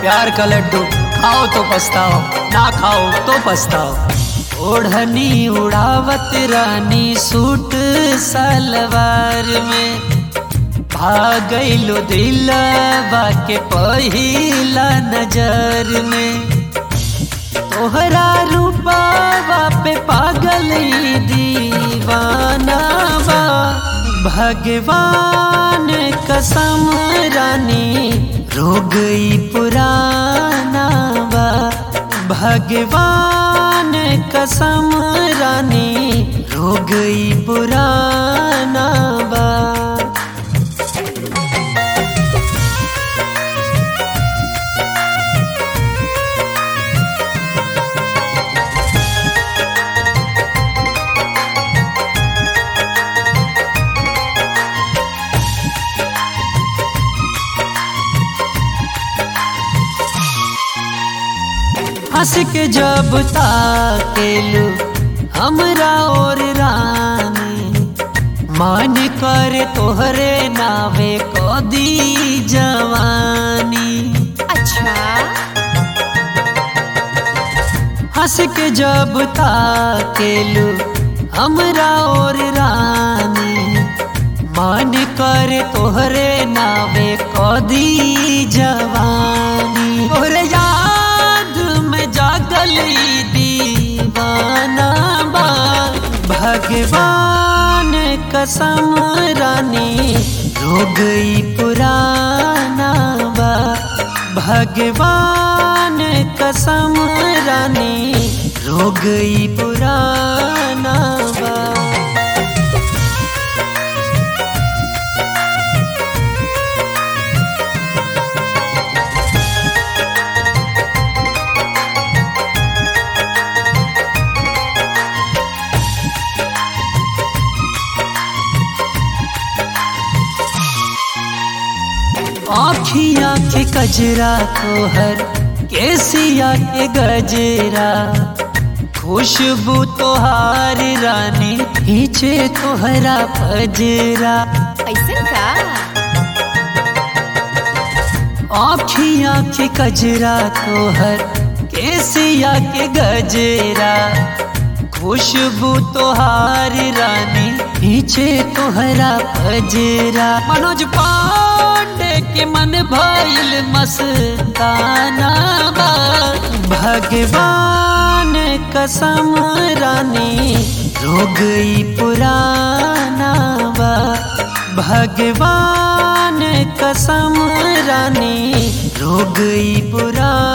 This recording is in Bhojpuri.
प्यार का लड्डू खाओ तो पछताओ ना खाओ तो पछताओ ओढ़नी उड़ावत रानी सूट सलवार में भागैलो दिलवा के पहिला नजर में तोहरा रूपावा पे पागल ई दीवाना बा भगवान कसम रानी रो गई पुराना बा भगवान कसम रानी रो गई पुराना बा हंस के जब ताकेलू हमरा और रानी मन करे तोहरे नावे कदी जवानी अच्छा हंस के जब ताकेलू हमरा और रानी मन करे तोहरे नावे कदी जवानी तोहरे याद में जागल ई दीवाना बा भगवान कसम रानी रो गई पुराना बा भगवान कसम रानी रो गई पुराना बा आखिया के कजरा तोहर केसिया के गजरा खुशबू तोहार रानी खींचे तोहरा पजरा ऐसा का आखिया के कजरा तोहर केसिया के गजरा खुशबू तोहार रानी खींचे तोहरा पजरा मनोज पांडे के मन भइल मस्ताना बा भगवान कसम रानी रो गई पुराना बा भगवान कसम रानी रो गई पुराना